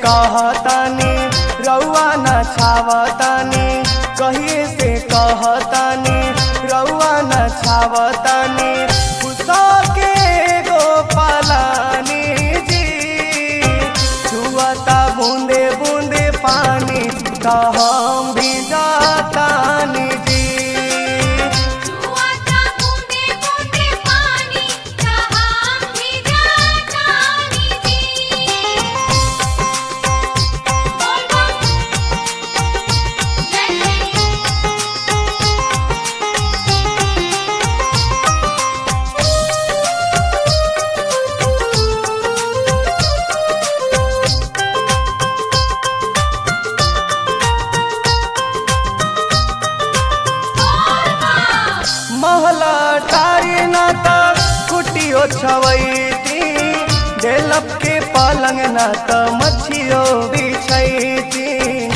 कहतानी रउआ न छावतानी कहिए से कहतानी रउआ न छावतानी पुसा के गो पलानी जी छुअता बूंदे बूंदे पानी त हम भी जातानी जी छुआता बूंदे बूंदे पानी कहाँ भी जातानी जी बोल बोल जय जय महला टारी ना त कुटियो छवैती डेलप के पलंग ना त मच्छियो बिछैती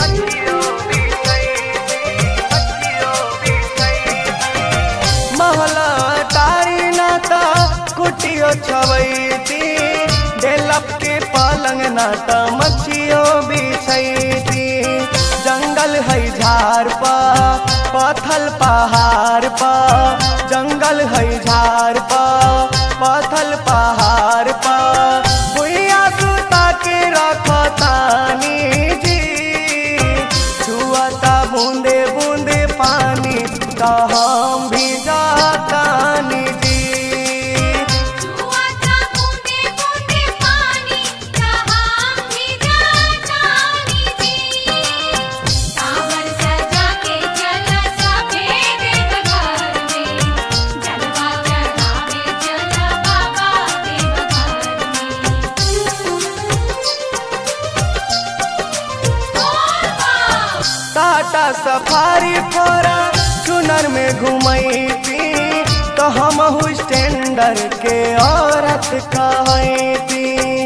महला टारी ना त कुटियो छवैती डेलप के पलंग ना त मच्छियो बिछैती जंगल है झाड़ पा पथल पहाड़ पा जंगल है झाड़ पा पथल पहाड़ पा भुइया सुता के रखतानी जी छुअता बूंदे बूंदे पानी त हम भी जातानी जी छुआता बूंदे बूंदे पानी कहाँ भी जातानी जी कांवर सजा के चला सफेद घर में जलवा चढ़ावे चला बाबा देव घर में टाटा सफारी फोरा चुनर में घुमैती तो हम स्टैंडर के औरत कहती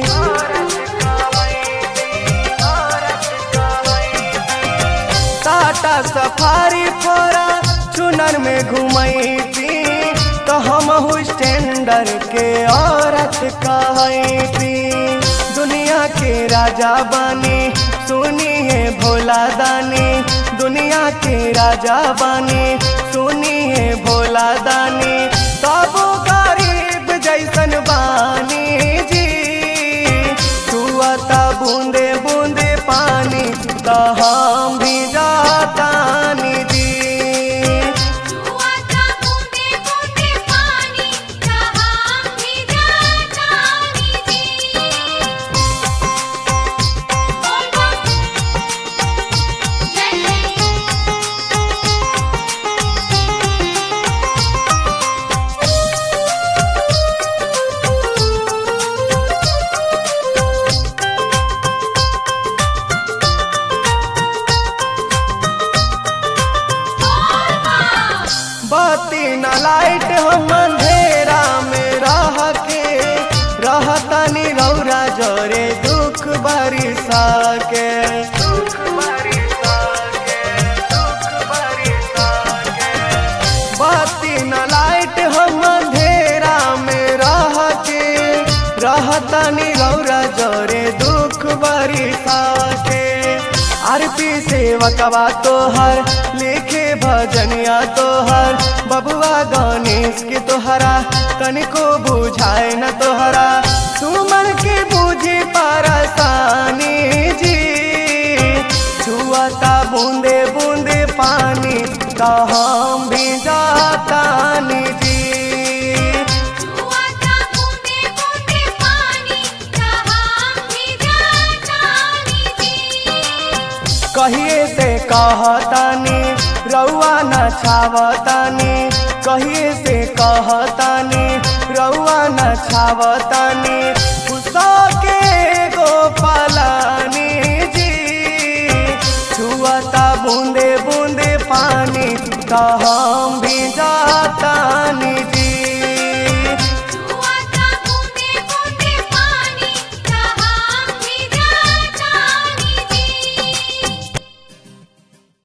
टाटा सफारी फोरा चुनर में घुमैती तो हम स्टैंडर के औरत कहती दुनिया के राजा बानी सुनिए भोला दानी दुनिया के राजा बानी सुनिए भोला दानी सब गरीब जैसन बानी जी छुअता बूंदे बूंदे पानी त हम भी जातानी जी छुआता बूंदे बूंदे पानी कहाँ भी जातानी जी बोल बोल जय जय बत्ती न लाइट हम अंधेरा में रह के रहतनी रौरा जोरे दुख बरिसा के बत्ती न लाइट हम अंधेरा में रह के रहतनी रौरा जोरे दुख बरिसा के आरपी सेवकवा तोहर लिखे भजनिया तोहर बबुआ गणेश के तोहरा तनिको बुझाए न तोहरा सुमन के बुझी परसानी जी छुअता बूंदे बूंदे पानी त हम भी जातानी जी छुआता बूंदे बूंदे पानी कहाँ भी जातानी जी कहिए से कहतानी रउआ न छावतानी कहिए से कहतानी रउआ न छावतानी गुस्सा के गो पलानी जी छुअता बूंदे बूंदे पानी त हम भी जातानी